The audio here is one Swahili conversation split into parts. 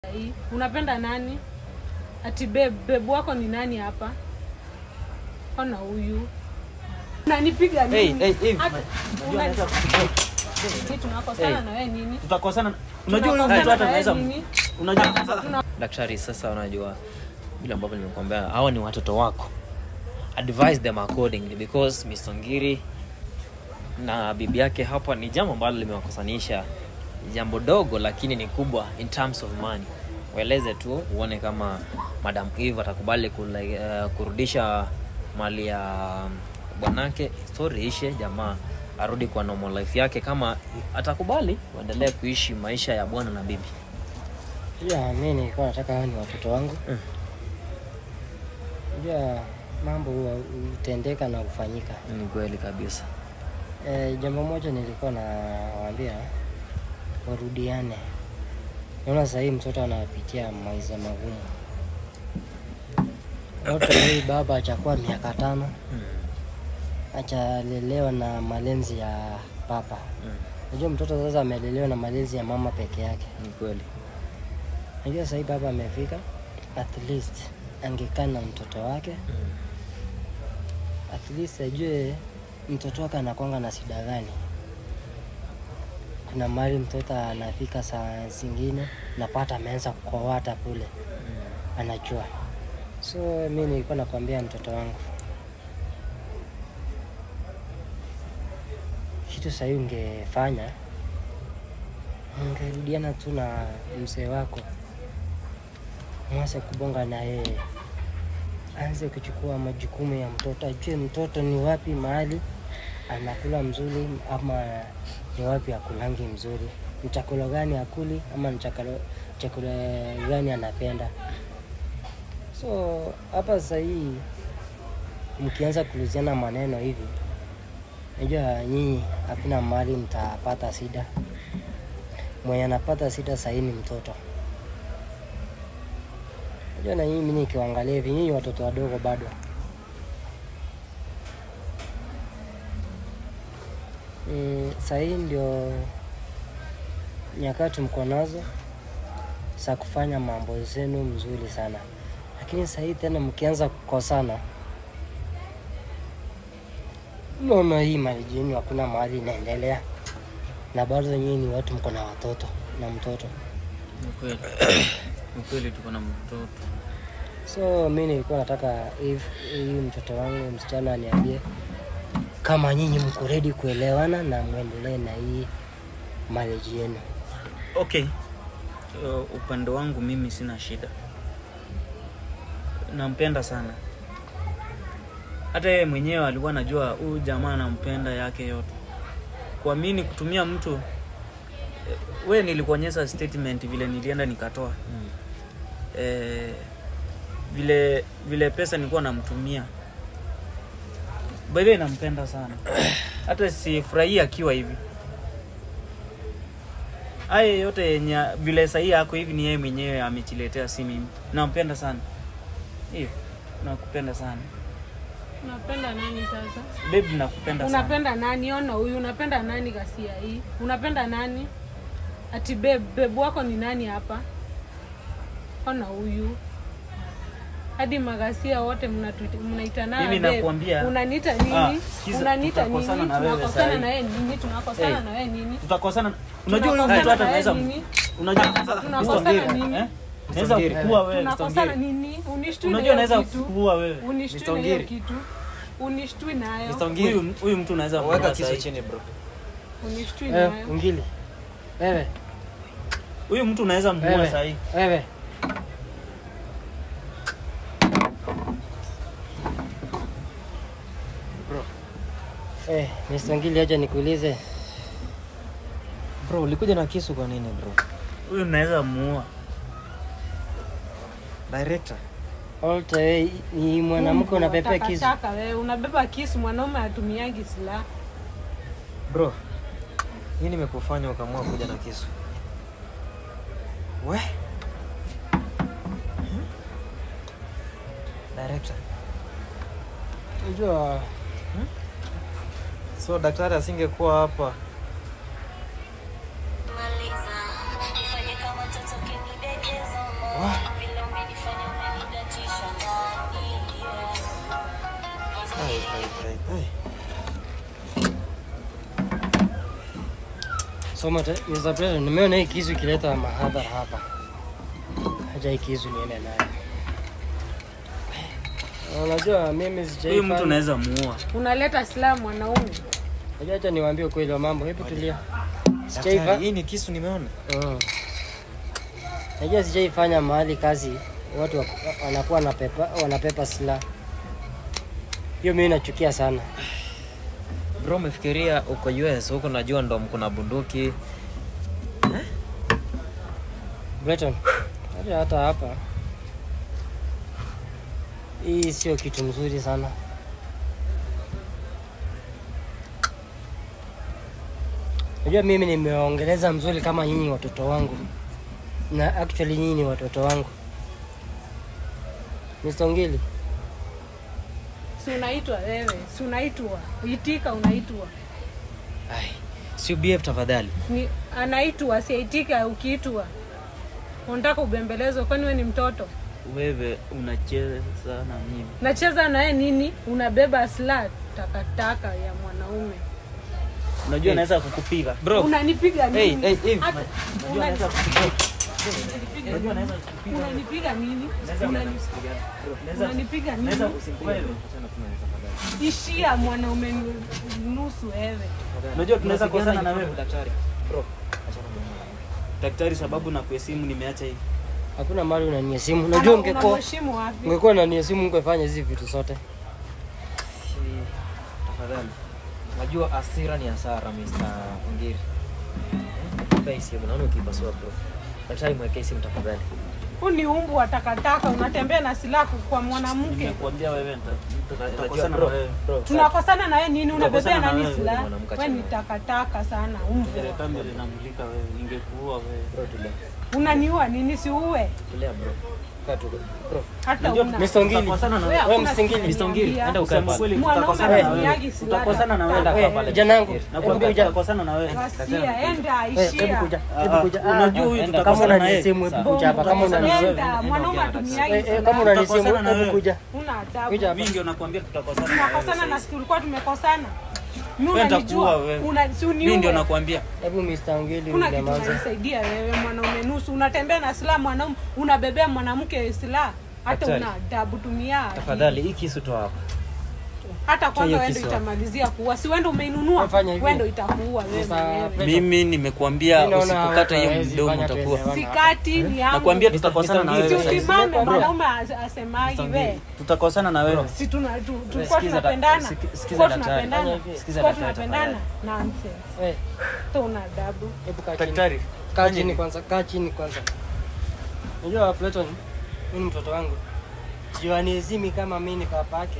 hii unapenda nani ati babe, babe wako ni nani hapa ona huyu unanipiga Hey, nini hey, hey, Hata- unajua unani- anaweza kupiga. Sisi tunakosana Hey. na wewe nini tutakosana unajua huyu Tunakosana mtu hata na wewe anaweza nini? unajua daktari sasa unajua vile ambavyo nimekuambia hawa ni watoto wako advise them accordingly because misongiri na bibi yake hapa ni jambo ambalo limewakosanisha jambo dogo lakini ni kubwa in terms of money waeleze tu uone kama madam eve atakubali kule, uh, kurudisha mali ya bwanake story ishe jamaa arudi kwa normal life yake kama atakubali waendelee kuishi maisha ya bwana na bibi ya mi nilikuwa nataka hao ni watoto wangu Mm. ja mambo huwa hutendeka na kufanyika ni kweli kabisa e, jambo moja nilikuwa nawaambia warudiane naona sahii mtoto anapitia maisha magumu wote hii baba achakuwa miaka tano mm. achalelewa na malenzi ya papa Mm. najua mtoto sasa amelelewa na malezi ya mama peke yake ni kweli najua sahii baba amefika at least angekaa na mtoto wake mm. at least ajue mtoto wake anakwanga na shida gani kuna mali mtoto anafika saa zingine napata ameanza kukowata kule anajua so mi nilikuwa nakwambia mtoto wangu kitu sahii ungefanya ungerudiana tu na mzee wako mwase kubonga na yeye aanze kuchukua majukumu ya mtoto ajue mtoto ni wapi mahali anakula mzuri ama ni wapi akulangi mzuri ni chakula gani akuli ama ni chakula, chakula gani anapenda so hapa sahii mkianza kuuziana maneno hivi najua nyinyi hakuna mahali mtapata shida mwenye anapata shida sahii ni mtoto najua na nyinyi mi nikiwaangalia hivi nyinyi watoto wadogo bado mm, sahii ndio nyakati mko nazo za kufanya mambo zenu mzuri sana lakini sahii tena mkianza kukosana naona hii mariji yenu hakuna mahali inaendelea na bado nyinyi ni watu mko na watoto na mtoto ni kweli ni kweli tuko na mtoto so mi nilikuwa nataka if hii mtoto wangu msichana aniambie kama nyinyi mko ready kuelewana na mwendelee na hii marriage yenu okay uh, upande wangu mimi sina shida nampenda sana hata yeye mwenyewe alikuwa anajua huyu jamaa anampenda yake yote kuamini kutumia mtu eh, we nilikuonyesha statement vile nilienda nikatoa Mm. eh, vile vile pesa nilikuwa namtumia baile nampenda sana hata sifurahii akiwa hivi haya yote yenye vile sahii ako hivi ni yeye mwenyewe amechiletea si mimi nampenda sana hiyo nakupenda sana unapenda nani sasa bebi nakupenda sana unapenda nani ona huyu unapenda nani kasia hii unapenda nani ati babe, babe wako ni nani hapa ona huyu hadi magasia wote mnatuita- mnaitana Mimi babe. nakuambia- unaniita nini Ah, sikiza, unaniita nini tutakosana na wewe tunakosana sahi. na wewe nini tunakosana Hey. na wewe nini tutakosana unajua huyu Tunakosana mtu hata na naweza wewe nini? unajua Tunakosana Mr. nini? Eh? naweza Mr. kukua wewe tunakosana nini unishtui na unajua hiyo naweza kitu kukua wewe unishtui na hiyo kitu unishtui nayo huyu huyu mtu naweza weka kukua kisu sahi. chini bro unishtui eh, nayo ungili wewe huyu mtu unaweza mvua wewe sahii wewe Eh, Mr. Ngili acha nikuulize. bro ulikuja na kisu kwa nini bro huyu naweza muua director Alta wewe ni mwanamke unapepea kisu. Takataka wewe unabeba kisu mwanaume atumiangi silaha bro hii nimekufanya ukamua kuja na kisu we Hmm? director Unajua so daktari asingekuwa hapa maliza nifanye kama mtoto kinidekeza So Mr. Mr. President, nimeona hii kisu ikileta mahadhara hapa. Haja hii kisu niende nayo. Unajua mimi huyu sijaifanya. mtu unaweza muua unaleta silaha mwanaume Unajua acha niwaambie ukweli wa mambo. Hebu tulia. Daktari, Sijaifa. hii ni kisu nimeona. Mm. Najua sijaifanya mahali kazi watu wa- wanakuwa wanapepa wanapepa silaha. Hiyo mimi nachukia sana. Bro, umefikiria uko US huko najua ndo mko na bunduki. Breton, hata hata hapa hii sio kitu mzuri sana. Najua mimi nimeongeleza mzuri kama nyinyi watoto wangu, na actually nyinyi ni watoto wangu. Mr. Ngili, si unaitwa wewe si unaitwa itika unaitwa Ai, si behave tafadhali. ni anaitwa siaitika ukiitwa unataka ubembelezo kwani we ni mtoto wewe unacheza na mimi nacheza naye nini unabeba silaha takataka ya mwanaume unajua naweza kukupiga Bro, unanipiga hey, nini hey, hey. Hata- unajua naweza kukupiga unajua naweza kukupiga unanipiga nini Unani- unanipiga naweza nini wewe ishia mwanaume nu- nusu wewe unajua tunaweza kosana na wewe daktari. Bro, daktari sababu na kuhesimu nimeacha hii hakuna mali unaniesimu. Najua Ana- ungekuwa unamheshimu wapi ungekuwa unaniesimu ungefanya hizi vitu zote. si- tafadhali. Najua hasira ni hasara Mr. Ngiri. Mpe hii simu, naona ukipasua bro. Daktari mwekee simu tafadhali. huu ni umbu wa takataka unatembea na silaha kwa mwanamke nimekuambia wewe nita- Unajua, tutakosana na bro, wewe bro, tunakosana na yeye nini unabebea Tunakosana na nani wewe, silaha mwanamke we ni achana. takataka sana umbu Ile kamera inamulika wewe ningekuua wewe bro, tulia. unaniua nini si uwe Tulia bro. Kaa tu bro. hata Unajua una Mr. Ngili, tutakosana na Wewe wewe hakuna Mr. Ngili, siku Mr. Ngili, niambia. enda ukae kusema pale. kweli Mwanaume tutakosana na wewe hatumiagi silaha. tutakosana na wewe Enda Eh, kaa pale. kijana wangu, nakwambia hebu kuja. tutakosana na wewe Ghasia, enda Eh, hebu ishia kuja, Ah, hebu ah, kuja. unajua Ah, huyu enda. kama tutakosana na yeye unanisimu hebu kuja hapa, kama Tutakosana na unanisimu wewe. Enda, mwanaume hatumiagi Eh, eh, silaha. kama unanisimu Tutakosana na hebu wewe. kuja. Una adabu. Kuja hapa. mimi ndio nakwambia tutakosana na wewe tunakosana na sasa. si tulikuwa tumekosana mi Wewe nitakuua unanijua wewe. una, si mimi ndio uniue nakwambia Hebu Mr. Ngili kuna kitu unyamaze. unanisaidia wewe mwanaume nusu unatembea na silaha mwanaume unabebea mwanamke silaha hata Daktari. una adabu tumia Tafadhali hii kisu toa hapa. hata kwanza hiyo wendo kisu. itamalizia kuua si wendo umeinunua Fanya hivi. wendo itakuua wewe Mr. mwenyewe President, mimi nimekuambia mimi naona usipokata hiyo hawezi mdomo fanya utakuwa tuelewane. sikati ni yangu nakwambia tutakosana na Mr. si wewe Ngili. sasa. usimame Bro. mwanaume as- asemagi we tutakosana na wewe si tuna- tu- tulikuwa Sikiza da- tunapendana siki- sikiza tulikuwa daktari. tunapendana Sikiza tulikuwa daktari tunapendana nonsense Eh, to una adabu hebu kaa chini. daktari Kaa chini kwanza, kaa chini kwanza. Unajua Platon, mimi ni mtoto wangu. Sio anizimi kama mimi ni papa yake.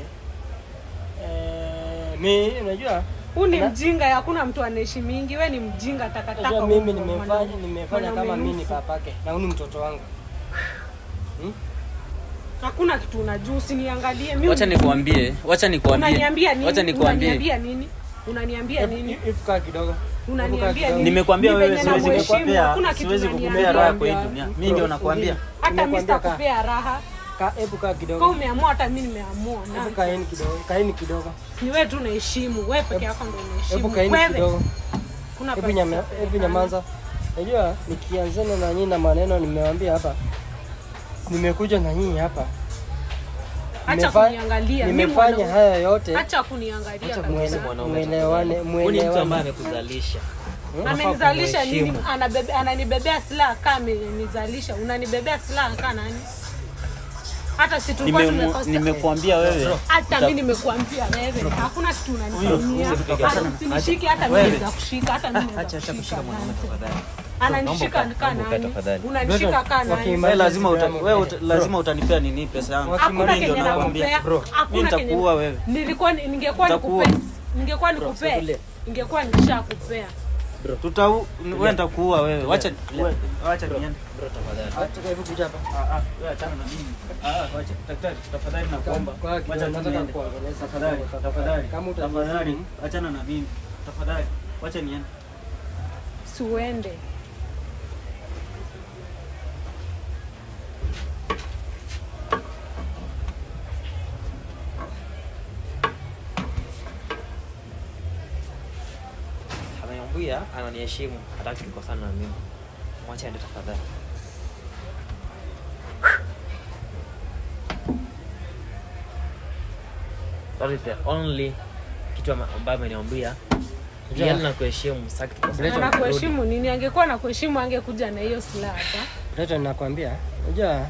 Eh, mimi unajua huu ni Na- mjinga hakuna mtu anaishi mingi we ni mjinga takataka unajua mimi huko, nimefanya mwanaume- nimefanya kama mwanaume mimi ni nusu. papa yake na huyu ni mtoto wangu. hakuna kitu unajua usiniangalie mi wacha nikuambie wacha nikuambie unaniambia nini wacha nikuambie unaniambia nini unaniambia nini Hebu kaa kidogo. unaniambia kidogo. nini nimekwambia Ni wewe venye siwezi namheshimu, kukupea hakuna kitu siwezi kukupea unaniambia. raha kwa hii dunia mimi ndio nakwambia hata mi Nimekwambia kaa. sitakupea raha Kaa hebu kaa ka kidogo. umeamua hata mi nimeamua Hebu na kaeni kidogo. Kaeni kidogo. ni wewe tu unaheshimu wewe peke yako ndo Hebu unaheshimu kaeni wewe kidogo. kuna Hebu pesa nyama, kupelekana. hebu nyamaza. Unajua nikianzana na nyinyi na maneno nimewaambia hapa. Nimekuja na nyinyi hapa. acha Nimefa- kuniangalia mi Nimefanya mwanaume. haya yote acha kuniangalia Acha kabisa. kuhisi mwanaume. mwelewane Huyu ni mtu ambaye mwelewane. amekuzalisha. amenizalisha nini kumheshimu. Anabebe- ananibebea silaha kaa amenizalisha unanibebea silaha kaa nani hata si tulikuwa Nimemu- tumekosa nimekuambia wewe hata mi nimekuambia wewe hakuna kitu unanifanyia Hata usinishike hata mi naweza kushika hata mi Acha naweza acha kushika kushika mwanaume nani. tafadhali. ananishika Naomba kaa ukae, naomba ukae nani tafadhali. unanishika kaa nani Wakima- wewe lazima uta, Instagram. wewe uta, lazima utanipea nini pesa yangu hakuna Mimi ndio kenye nakwambia nakupea bro mimi hakuna kenye nitakuua wewe nilikuwa ningekuwa Nitakuua. nikupea ningekuwa nikupea tulia. ningekuwa nikishakupea tutau wewe nitakuua wewe wacha wewe- wacha niende Bro tafadhali. Acha hebu kuja hapa. Ah, ah, wewe achana na mimi. Ah, ah, wacha daktari, tafadhali nakuomba. Kwa kidogo, Wacha nataka niende. kuongelesha Tafadhali, kidogo, tafadhali. Kama uta- Tafadhali, achana na mimi. Tafadhali, wacha niende. siuende Ameambia pia ananiheshimu hataki tukosana na mimi mwache aende tafadhali that is the only kitu ama- ambayo ameniambia Unajua- yeye na kuheshimu sitaki tukosane Breton, na kuheshimu nini angekuwa na kuheshimu angekuja na hiyo silaha hapa Breton, nakwambia, unajua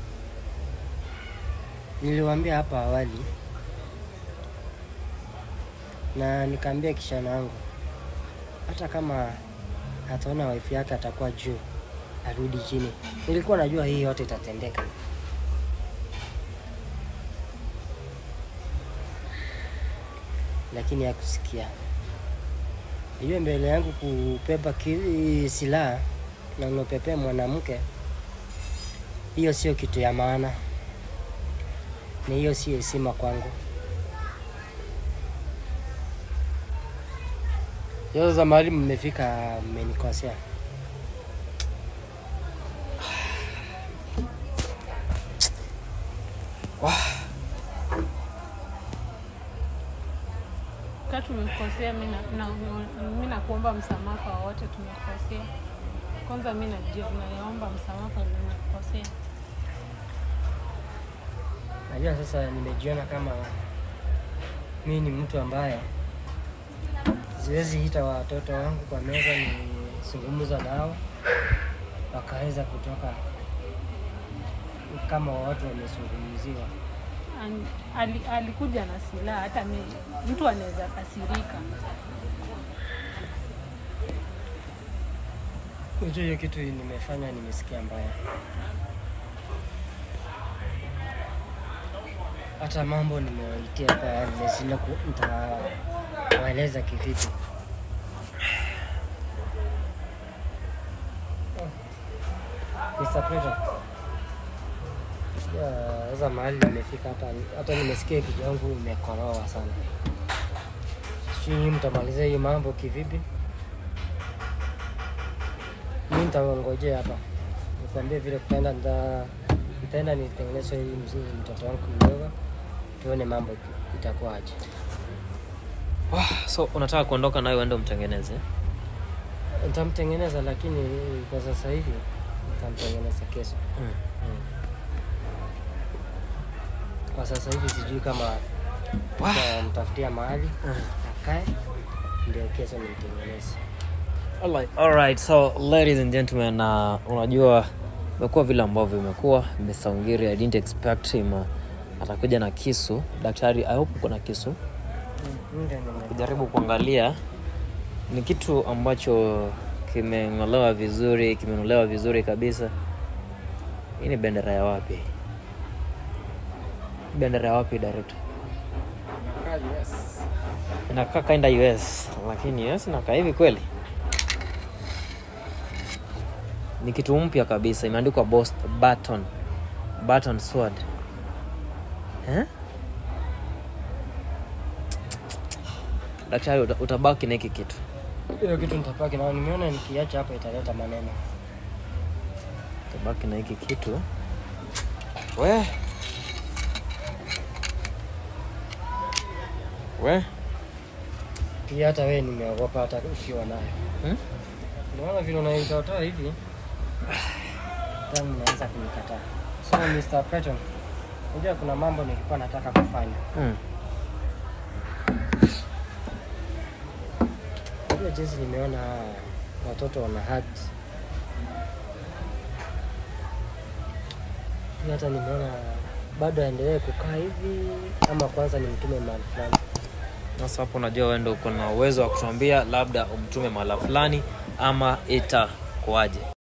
niliwaambia hapa awali na nikaambia kishana wangu hata kama ataona wife yake atakuwa juu arudi chini. Nilikuwa najua hii yote itatendeka, lakini hakusikia. Hiyo mbele yangu kupepa ki- silaha na unapepea mwanamke, hiyo sio kitu ya maana, ni hiyo sio heshima kwangu. Sasa mahali mmefika, mmenikosea. ka tumekosea mi na- na- mi nakuomba msamaha kwa wote tumekosea kwanza mi najio- naomba msamaha kwa nimekosea Najua sasa nimejiona kama mi ni mtu ambaye siwezi ita watoto wangu kwa meza nizungumza nao wakaweza kutoka kama watu wamezungumziwa. An- ali- alikuja na silaha hata mi, mtu anaweza kasirika Unajua hiyo kitu nimefanya, nimesikia mbaya. Hata mambo nimewaitia hapa, nimeshinda ku- nitawaeleza kivipi. Oh. Mr. Preto. Ya, Sasa mahali nimefika hata hata nimesikia kichwa yangu imekoroa sana. Sijui mtamaliza hii mambo kivipi? mi nitawangojea hapa nikwambie vile kutaenda nita nitaenda nitengeneze hii mzuri mtoto wangu mdogo tuone mambo ita- itakuwaje Wah, so unataka kuondoka nayo uende umtengeneze nitamtengeneza lakini kwa sasa hivi nitamtengeneza kesho mm. kwa sasa hivi sijui kama mtafutia mahali akae ndio kesho nimtengeneze Alright. Alright, so ladies and gentlemen, uh, unajua imekuwa vile ambavyo imekuwa Mr. Ongiri, I didn't expect him uh, atakuja na kisu. Daktari, I hope uko na kisu. Ndio nime- Kujaribu kuangalia ni kitu ambacho kimeng'olewa vizuri, kimenulewa vizuri kabisa. Hii ni bendera ya wapi? Bendera ya wapi director? Inakaa kinda US, lakini US inakaa hivi kweli? Ni kitu mpya kabisa, imeandikwa Bost Baton Baton Sword. Eh? Daktari, uta- utabaki na hiki kitu. hiyo kitu nitapaki nao nimeona nikiacha hapa italeta maneno Utabaki na hiki kitu. We. We. pia hata wewe nimeogopa hata ukiwa nayo Hmm? Unaona vile unaitotoa hivi, hata mnaanza kunikataa. So Mr. Preton, unajua kuna mambo nilikuwa nataka kufanya. Mm. Unajua jinsi nimeona watoto wana hugs. Pia hata nimeona bado aendelee kukaa hivi ama kwanza nimtume mahali fulani. Sasa hapo unajua wewe ndio uko na uwezo wa kutuambia labda umtume mahala fulani ama itakuwaje.